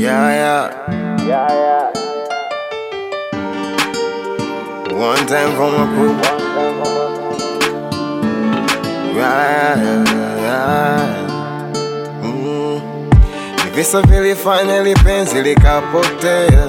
Yeah, yeah. Yeah, yeah. One time for my crew. Yeah, yeah, yeah. Mm. Ni visa vilifanya ili penzi likapotea.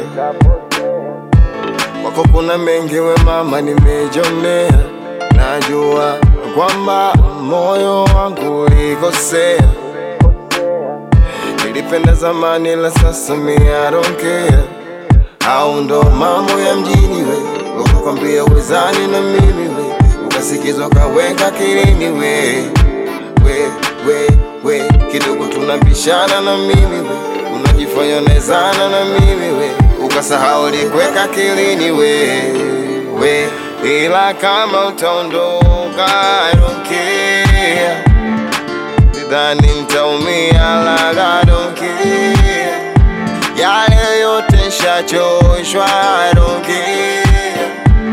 Kwako kuna mengi we mama nimejionea. Najua kwamba moyo wangu ulikosea. Nilipenda zamani la sasa mi I don't care. Au ndo mambo ya mjini we, ukakwambia uwezani na mimi we, ukasikizwa kaweka kilini we, we, we, we, kidogo tunabishana na mimi we, unajifanya unawezana na mimi we, ukasahau likweka kilini we, we, ila kama utaondoka I don't care, sidhani nitaumia labda I don't care yale yote shachoshwa I don't care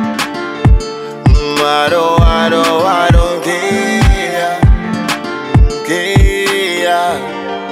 Mm, I don't, I don't, I don't care Care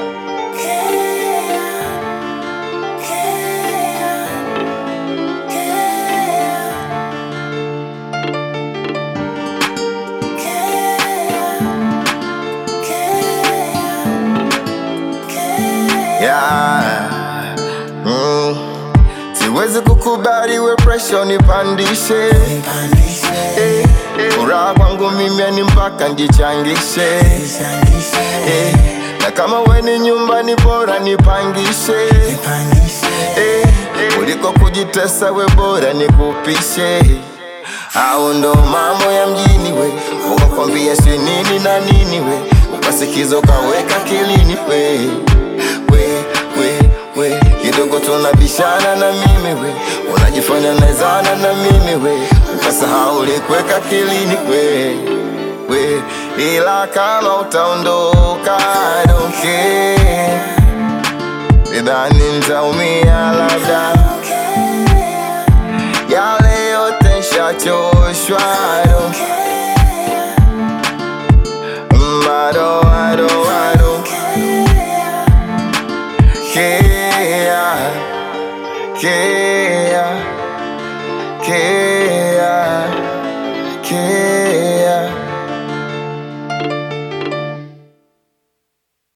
Yeah. Mm. Siwezi kukubali we pressure nipandishe Eh, eh. Furaha kwangu mimi ni mpaka njichangishe Eh, na kama we ni nyumbani bora nipangishe Eh, eh. kuliko kujitesa we bora nikupishe au ndo mambo ya mjini we ukakwambia si nini na nini we ukasikiza ukaweka kilini we we we we kidogo tunabishana na mimi we unajifanya naezana na mimi we ukasahau likweka kilini we we ila kama utaondoka I don't care sidhani nitaumia labda yale yote shachoshwa I don't Mm, I don't, I don't, I don't care, care, care.